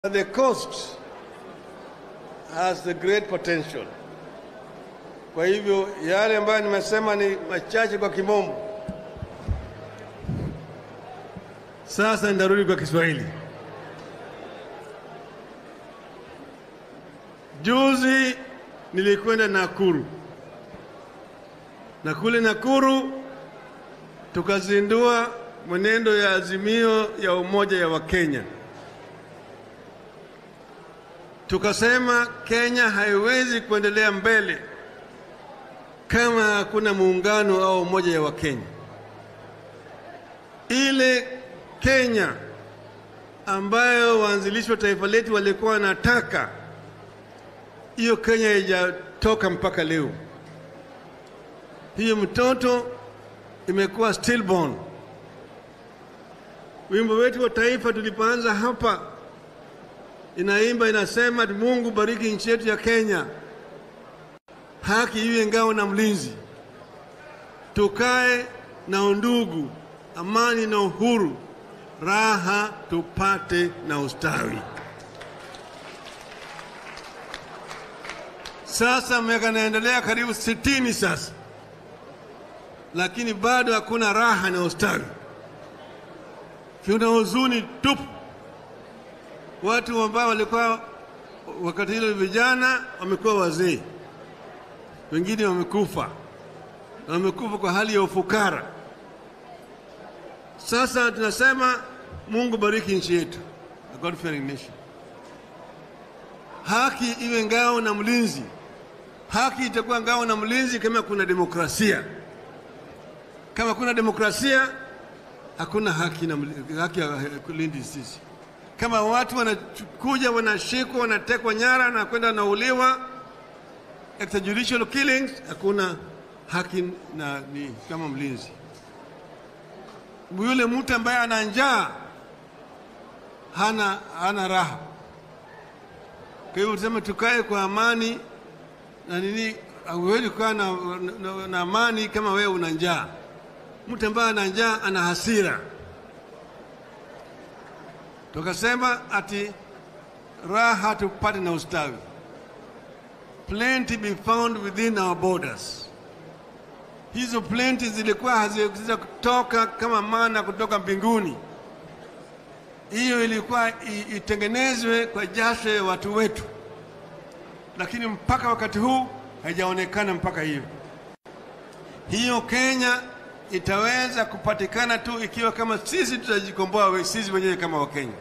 The coast has the great potential. Kwa hivyo yale ambayo nimesema ni machache kwa kimombo. Sasa nitarudi kwa Kiswahili. Juzi nilikwenda Nakuru na kule Nakuru tukazindua mwenendo ya azimio ya umoja ya Wakenya. Tukasema Kenya haiwezi kuendelea mbele kama hakuna muungano au umoja ya Wakenya. Ile Kenya ambayo waanzilishi wa taifa letu walikuwa wanataka, hiyo Kenya haijatoka mpaka leo. Hiyo mtoto imekuwa stillborn. Wimbo wetu wa taifa tulipoanza hapa inaimba inasema, Mungu bariki nchi yetu ya Kenya, haki iwe ngao na mlinzi, tukae na undugu, amani na uhuru, raha tupate na ustawi. Sasa miaka inaendelea karibu sitini sasa, lakini bado hakuna raha na ustawi, kuna huzuni tupu watu ambao walikuwa wakati hilo vijana wamekuwa wazee, wengine wamekufa, na wamekufa kwa hali ya ufukara. Sasa tunasema Mungu bariki nchi yetu, a God fearing nation. Haki iwe ngao na mlinzi. Haki itakuwa ngao na mlinzi kama kuna demokrasia. Kama kuna demokrasia, hakuna haki na haki ya kulinda sisi kama watu wanakuja wanashikwa wanatekwa nyara na kwenda wanauliwa, extrajudicial killings, hakuna haki na ni kama mlinzi. Yule mtu ambaye ana njaa hana, hana raha. Kwa hivyo tuseme tukae kwa amani na nini, hauwezi kukaa na, na, na amani kama wewe una njaa. Mtu ambaye ana njaa ana hasira tukasema ati raha tupate na ustawi, plenty be found within our borders. Hizo plenty zilikuwa haziweza kutoka kama mana kutoka mbinguni. Hiyo ilikuwa itengenezwe kwa jasho ya watu wetu, lakini mpaka wakati huu haijaonekana mpaka hiyo. Hiyo Kenya itaweza kupatikana tu ikiwa kama sisi tutajikomboa sisi wenyewe kama Wakenya,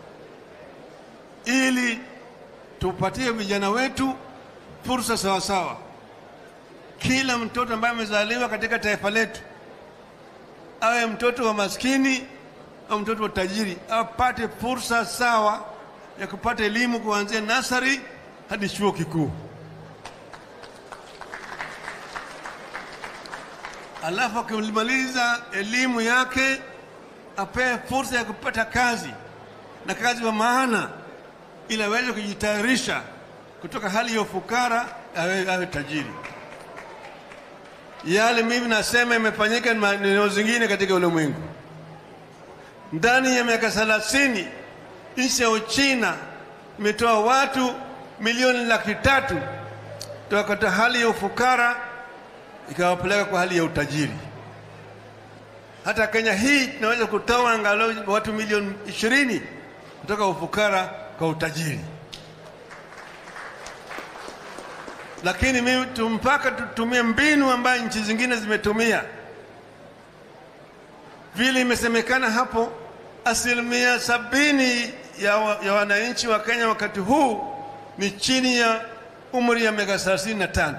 ili tupatie vijana wetu fursa sawasawa. Kila mtoto ambaye amezaliwa katika taifa letu, awe mtoto wa maskini au mtoto wa tajiri, apate fursa sawa ya kupata elimu kuanzia nasari hadi chuo kikuu. alafu akimaliza elimu yake apewe fursa ya kupata kazi na kazi wa maana, ili aweze kujitayarisha kutoka hali ya ufukara awe, awe tajiri. Yale mimi nasema imefanyika maeneo zingine katika ulimwengu. Ndani ya miaka thelathini nchi ya Uchina imetoa watu milioni laki tatu toka katika hali ya ufukara ikawapeleka kwa hali ya utajiri. Hata Kenya hii tunaweza kutoa angalau watu milioni ishirini kutoka ufukara kwa utajiri, lakini mimi mpaka tutumie mbinu ambayo nchi zingine zimetumia. Vile imesemekana hapo, asilimia sabini ya, wa, ya wananchi wa Kenya wakati huu ni chini ya umri ya miaka thelathini na tano.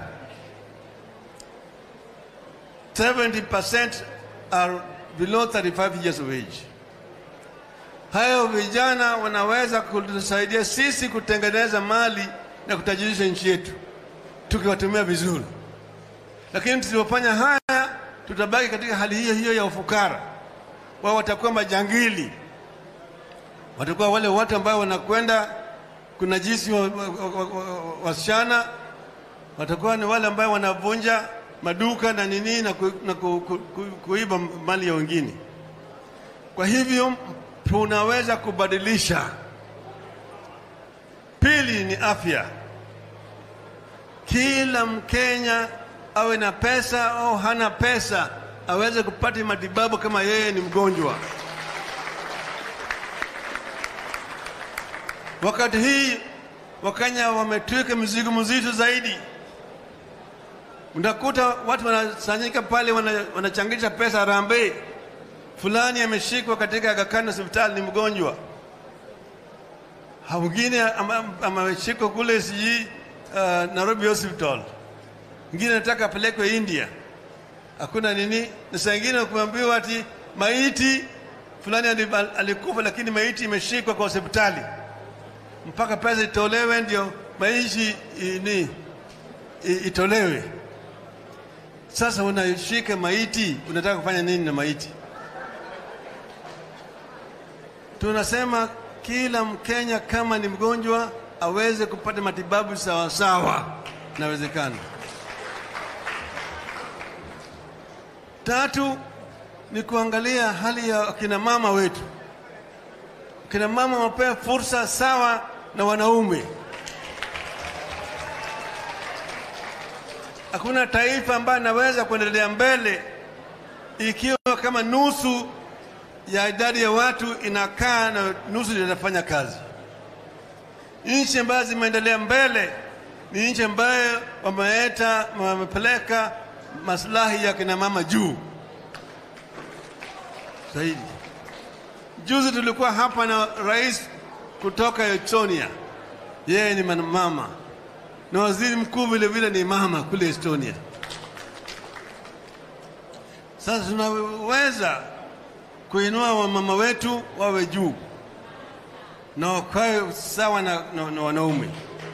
70% are below 35 years of age. Hayo vijana wanaweza kutusaidia sisi kutengeneza mali na kutajirisha nchi yetu tukiwatumia vizuri, lakini tusipofanya haya tutabaki katika hali hiyo hiyo ya ufukara. Wao watakuwa majangili, watakuwa wale watu ambao wanakwenda kunajisi wasichana wa, wa, wa, watakuwa ni wale ambao wanavunja maduka na nini na, ku, na ku, ku, ku, kuiba mali ya wengine. Kwa hivyo tunaweza kubadilisha pili ni afya. Kila Mkenya awe na pesa au hana pesa aweze kupata matibabu kama yeye ni mgonjwa. Wakati hii Wakenya wametwika mizigo mzito zaidi. Unakuta watu wanasanyika pale, wana- wanachangisha pesa harambee, fulani ameshikwa katika Aga Khan hospitali, ni mgonjwa Ha, mwingine ama- ameshikwa kule sijui uh, Nairobi hospital, mwingine anataka apelekwe India, hakuna nini. Na saa ingine kuambiwa ati maiti fulani ali- alikufa, lakini maiti imeshikwa kwa hospitali mpaka pesa itolewe ndio maiti i- ni i- itolewe. Sasa unashika maiti, unataka kufanya nini na maiti? Tunasema kila Mkenya kama ni mgonjwa aweze kupata matibabu sawa sawa, inawezekana. Tatu ni kuangalia hali ya akina mama wetu. Akina mama wapewe fursa sawa na wanaume. Hakuna taifa ambayo inaweza kuendelea mbele ikiwa kama nusu ya idadi ya watu inakaa na nusu ndio inafanya kazi. Nchi ambazo zimeendelea mbele ni nchi ambayo wameleta wamepeleka maslahi ya kina mama juu zaidi. Juzi tulikuwa hapa na rais kutoka Estonia, yeye ni mama na waziri mkuu vile vile ni mama kule Estonia. Sasa tunaweza kuinua wamama wetu wawe juu na wakawe sawa na, na, na wanaume.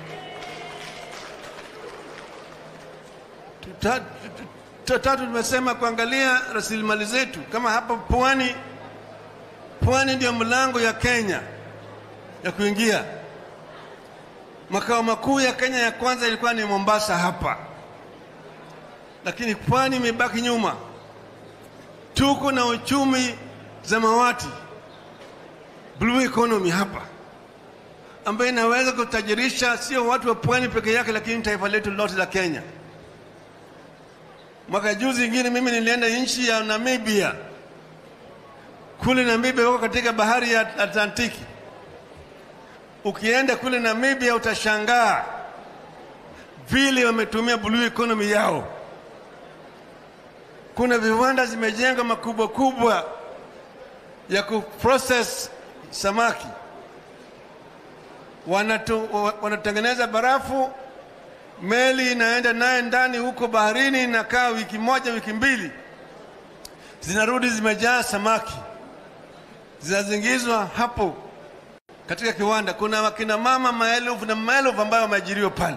Tuta- tu- Tatu, tumesema kuangalia rasilimali zetu kama hapa pwani. Pwani ndio mlango ya Kenya ya kuingia. Makao makuu ya Kenya ya kwanza ilikuwa ni Mombasa hapa, lakini pwani imebaki nyuma. Tuko na uchumi zamawati, blue economy hapa, ambayo inaweza kutajirisha sio watu wa pwani peke yake, lakini taifa letu lote la Kenya. Mwaka juzi ingine mimi nilienda nchi ya Namibia. Kule Namibia wako katika bahari ya Atlantiki. Ukienda kule Namibia utashangaa vile wametumia blue economy yao. Kuna viwanda zimejengwa makubwa kubwa ya kuprocess samaki, Wanatu, wa- wanatengeneza barafu, meli inaenda naye ndani huko baharini, inakaa wiki moja wiki mbili, zinarudi zimejaa samaki, zinazingizwa hapo katika kiwanda. Kuna wakina mama maelfu na maelfu ambayo wameajiriwa pale,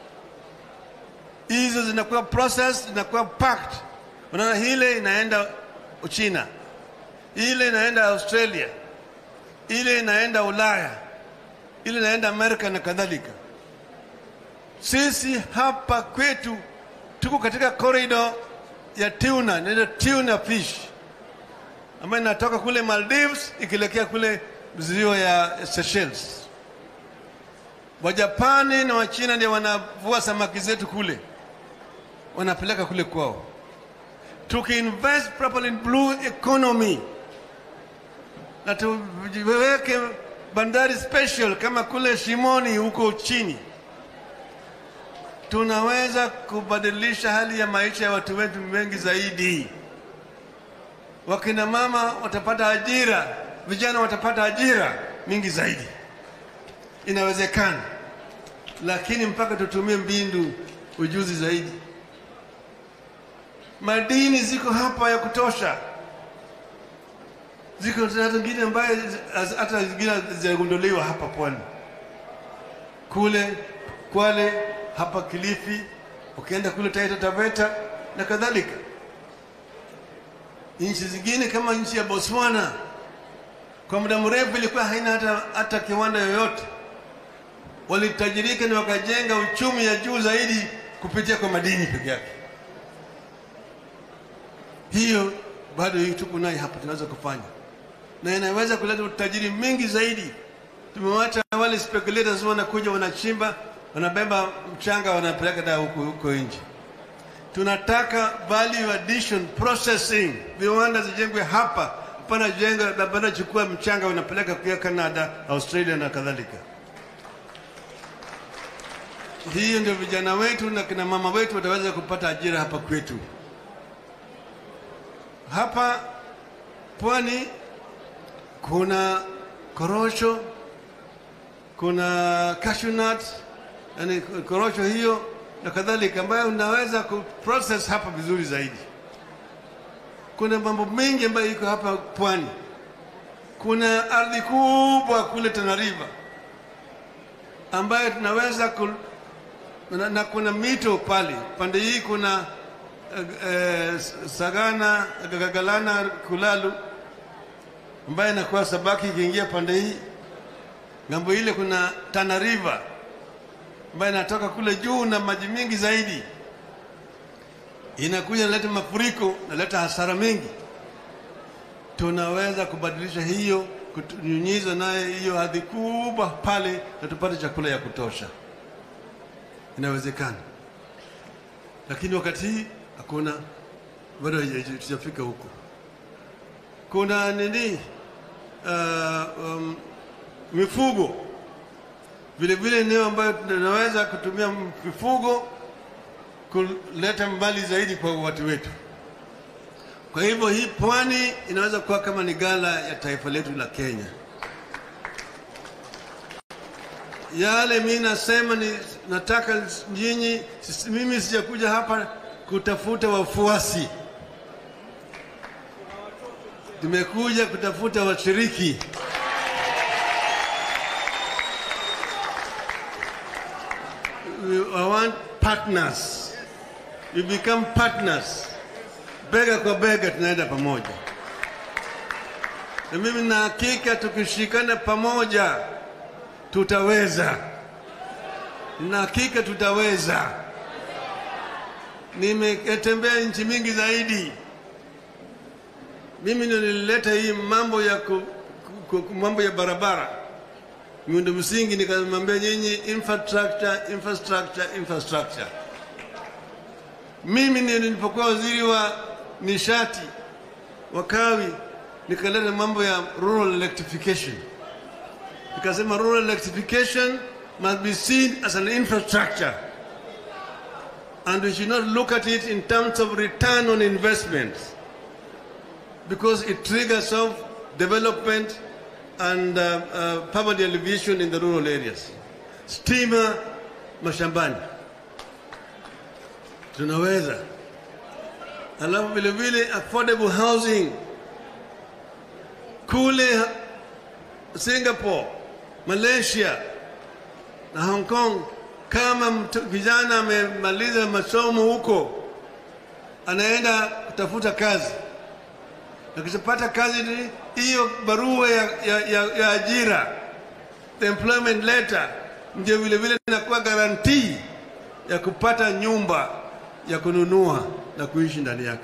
hizo zinakuwa processed, zinakuwa packed. Unaona, ile inaenda Uchina, ile inaenda Australia, ile inaenda Ulaya, ile inaenda Amerika na kadhalika. Sisi hapa kwetu tuko katika corridor ya tuna, inaitwa tuna fish ambayo inatoka kule Maldives ikielekea kule ziwa ya Seychelles. Wajapani na Wachina ndio wanavua samaki zetu kule, wanapeleka kule kwao. Tukiinvest properly in blue economy na tuweke bandari special kama kule Shimoni huko chini, tunaweza kubadilisha hali ya maisha ya watu wetu wengi zaidi. Wakina mama watapata ajira, vijana watapata ajira mingi zaidi. Inawezekana, lakini mpaka tutumie mbindu ujuzi zaidi. Madini ziko hapa ya kutosha, ziko hata zingine ambaye hata zingine zinagunduliwa hapa pwani, kule Kwale, hapa Kilifi, ukienda kule Taita Taveta na kadhalika. Nchi zingine kama nchi ya Botswana kwa muda mrefu ilikuwa haina hata, hata kiwanda yoyote. Walitajirika na wakajenga uchumi ya juu zaidi kupitia kwa madini peke yake. Hiyo bado hii tuko nayo hapa, tunaweza kufanya na inaweza kuleta utajiri mingi zaidi Tumewacha wale speculators wanakuja wanachimba, wanabeba mchanga wanapeleka da huko huko nje. Tunataka value addition processing, viwanda zijengwe hapa, hapana jenga, hapana chukua mchanga wanapeleka kwa Canada, Australia na kadhalika. Hiyo ndio vijana wetu na kina mama wetu wataweza kupata ajira hapa kwetu. Hapa pwani kuna korosho, kuna cashew nut, yani korosho hiyo na kadhalika, ambayo unaweza kuprocess hapa vizuri zaidi. Kuna mambo mengi ambayo iko hapa pwani. Kuna ardhi kubwa kule Tana River ambayo tunaweza ku, na, na kuna mito pale pande hii kuna eh, Sagana, Gagalana, Kulalu ambaye inakuwa Sabaki ikiingia pande hii. Ngambo ile kuna Tana River ambayo inatoka kule juu na maji mingi zaidi, inakuja inaleta mafuriko, inaleta hasara mengi. Tunaweza kubadilisha hiyo, kunyunyiza naye hiyo ardhi kubwa pale, na tupate chakula ya kutosha. Inawezekana, lakini wakati hii hakuna, bado hatujafika huko. Kuna nini, uh, um, mifugo vile vile, eneo ambayo tunaweza kutumia mifugo kuleta mbali zaidi kwa watu wetu. Kwa hivyo hii pwani inaweza kuwa kama ni gala ya taifa letu la Kenya. Yale mi nasema ni nataka nyinyi, mimi sijakuja hapa kutafuta wafuasi, nimekuja kutafuta washiriki. I want partners. We become partners. Bega kwa bega tunaenda pamoja, na mimi na hakika tukishikana pamoja tutaweza, na hakika tutaweza. Nimetembea nchi mingi zaidi. Mimi ndio nilileta hii mambo ya ku, ku, ku, mambo ya barabara, miundo msingi, nikamwambia nyinyi infrastructure, infrastructure, infrastructure. Mimi ndio nilipokuwa waziri wa nishati wa kawi, nikaleta mambo ya rural electrification nikasema rural electrification must be seen as an infrastructure and we should not look at it in terms of return on investment because it triggers off development and uh, uh, poverty alleviation in the rural areas. Stima mashambani tunaweza, alafu vile vile affordable housing kule Singapore, Malaysia na Hong Kong. Kama kijana amemaliza masomo huko, anaenda kutafuta kazi, akishapata kazi hiyo, barua ya, ya, ya, ya ajira, the employment letter, ndio vile vile inakuwa garantii ya kupata nyumba ya kununua na kuishi ndani yake.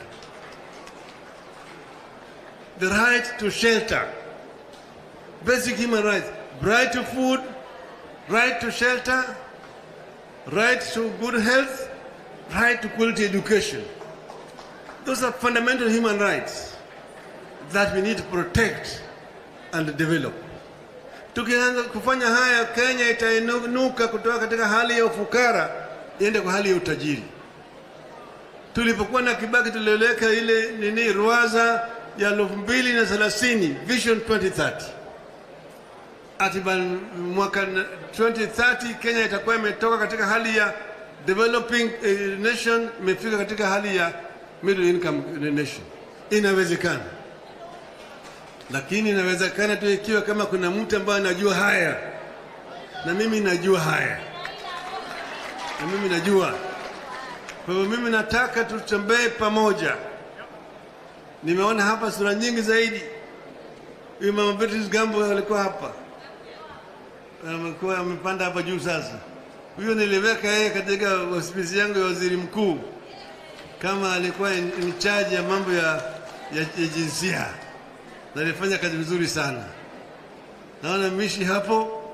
The right to shelter basic human rights, right to food, right to shelter, right to good health, right to quality education. Those are fundamental human rights that we need to protect and develop. Tukianza kufanya haya, Kenya itainuka kutoka katika hali ya ufukara iende kwa hali ya utajiri. Tulipokuwa na Kibaki tulieleka ile nini ruwaza ya elfu mbili na thelathini Vision 2030 ati mwaka 2030 Kenya itakuwa imetoka katika hali ya developing eh, nation imefika katika hali ya middle income nation. Inawezekana, lakini inawezekana tu ikiwa kama kuna mtu ambaye anajua haya, na mimi najua haya, na mimi najua. Kwa hivyo mimi nataka tutembee pamoja. Nimeona hapa sura nyingi zaidi. Huyu mama Beatrice Gambo alikuwa hapa amekuwa amepanda hapa juu sasa. Huyo niliweka yeye katika hospisi yangu ya waziri mkuu, kama alikuwa in charge ya mambo ya, ya, ya jinsia, na alifanya kazi vizuri sana. Naona Mishi hapo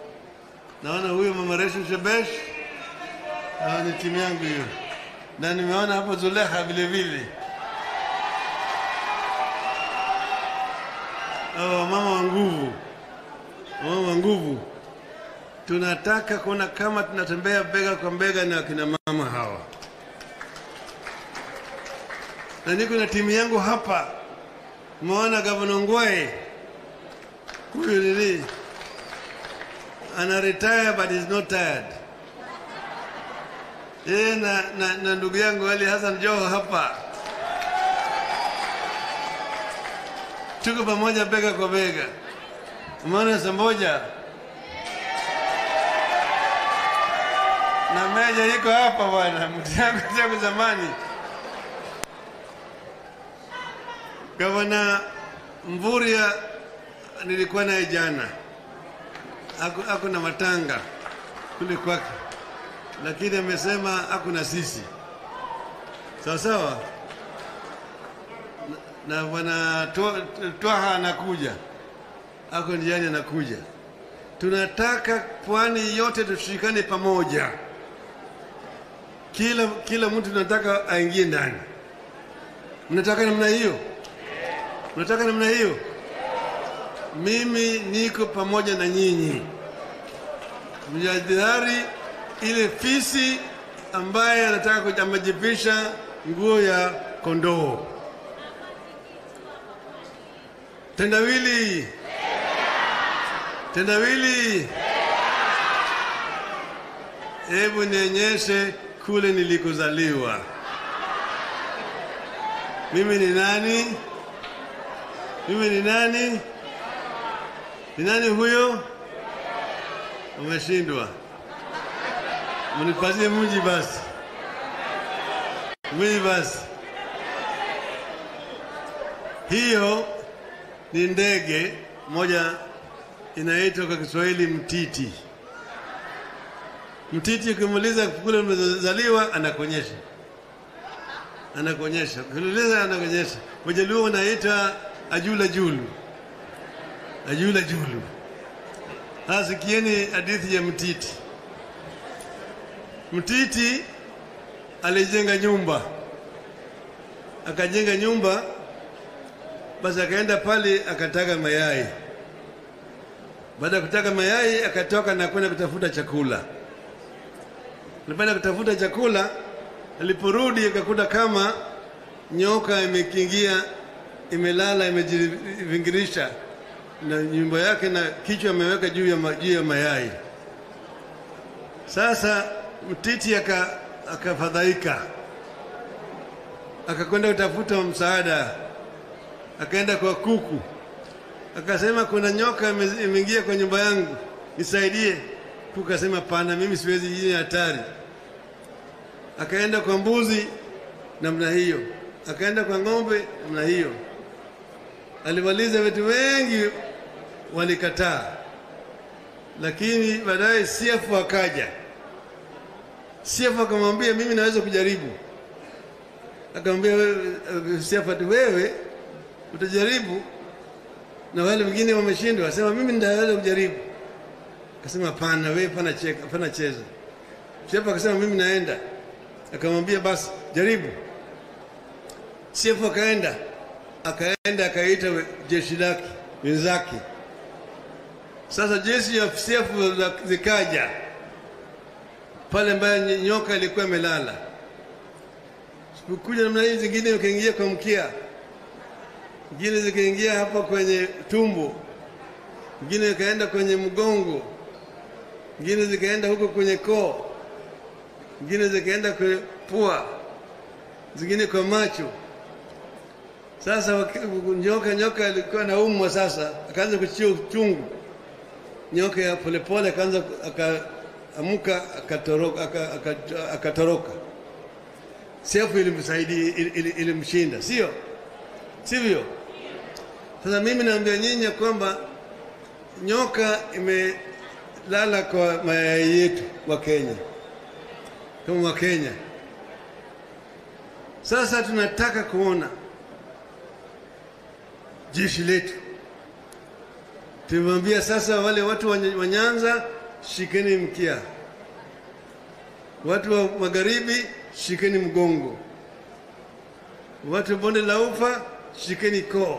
naona huyo mama Reshu Shebesh, hawa ni timu yangu hiyo, na nimeona hapo Zulekha vile vile, hawa mama wa nguvu, mama wa nguvu. Tunataka kuona kama tunatembea bega kwa bega na akina mama hawa, na niko na timu yangu hapa. Umeona gavana Ngwae huyu nini ana retire but is not tired. Yeye na, na, na ndugu yangu Ali Hassan Joho hapa tuko pamoja bega kwa bega. Umeona Samboja na Meja iko hapa bwana, mtu yangu tangu zamani. Gavana Mvurya nilikuwa naye jana, ako, ako na matanga kule kwake, lakini amesema ako na sisi sawa sawa, na na bwana Twa- Twaha anakuja, ako njiani anakuja. Tunataka pwani yote tushikane pamoja, kila kila mtu tunataka aingie ndani. Mnataka namna hiyo? Mnataka namna hiyo? Mimi niko pamoja na nyinyi, mjadhari ile fisi ambaye anataka kujamajipisha nguo ya kondoo. Tendawili, tendawili, hebu nionyeshe kule nilikozaliwa. Mimi ni nani? Mimi ni nani? Ni nani huyo? Umeshindwa. Mnipatie mji basi, mji basi. Hiyo ni ndege moja inaitwa kwa Kiswahili mtiti. Mtiti ukimuuliza kule umezaliwa, anakuonyesha anakuonyesha, ukiuliza anakuonyesha. Wajaluo wanaita ajula julu, ajula julu. Sasa sikieni hadithi ya mtiti. Mtiti alijenga nyumba, akajenga nyumba, basi akaenda pale akataga mayai. Baada ya kutaga mayai, akatoka na kwenda kutafuta chakula. Alipoenda kutafuta chakula, aliporudi akakuta kama nyoka imekingia, imelala, imejivingirisha na nyumba yake na kichwa ameweka juu ya, ma, juu ya mayai. Sasa mtiti aka- akafadhaika, akakwenda kutafuta msaada, akaenda kwa kuku, akasema kuna nyoka ime- imeingia kwa nyumba yangu, nisaidie. Kuku akasema pana, mimi siwezi, hii ni hatari. Akaenda kwa mbuzi namna hiyo, akaenda kwa ng'ombe namna hiyo. Alimaliza vitu wengi, walikataa, lakini baadaye Siafu akaja. Siafu akamwambia mimi naweza kujaribu. Akamwambia wewe- Siafu ati wewe utajaribu na wale wengine wameshindwa, asema mimi nitaweza kujaribu. Akasema hapana, wewe pana cheka, pana cheza. Siafu akasema mimi naenda. Akamwambia basi jaribu. Siafu akaenda, akaenda akaita we- jeshi lake wenzake. Sasa jeshi ya Siafu la- zikaja pale ambayo ny- nyoka ilikuwa imelala. Sikukuja namna hii, zingine zikaingia kwa mkia, zingine zikaingia hapa kwenye tumbo, zingine zikaenda kwenye mgongo, zingine zikaenda huko kwenye koo, zingine zikaenda kwenye pua, zingine kwa macho. Sasa waki- nyoka nyoka alikuwa naumwa, sasa akaanza kuchia uchungu. Nyoka ya polepole akaanza akaamuka akatoroka, aka- aka- akatoroka. Sefu ilimsaidia ili- ili- ilimshinda, sio sivyo? Sasa mimi naambia nyinyi ya kwamba nyoka imelala kwa mayai yetu wa Kenya, kama wa Kenya. Sasa tunataka kuona jeshi letu. Tumemwambia sasa wale watu wa Ny- wa Nyanza shikeni mkia. Watu wa magharibi, shikeni mgongo. Watu wa bonde la ufa, shikeni koo.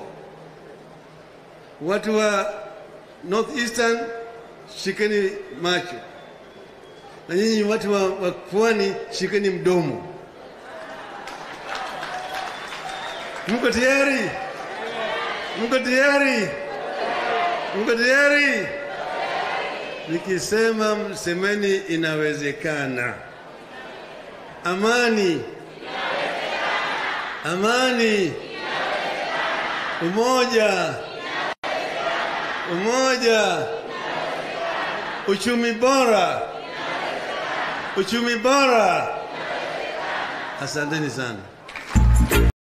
Watu wa North Eastern, shikeni macho, na nyinyi watu wa, wa pwani, shikeni mdomo. Mko tayari? Mko tayari? Mko tayari? Nikisema msemeni inawezekana. Amani, amani, umoja, umoja, uchumi bora, uchumi bora. Asanteni sana.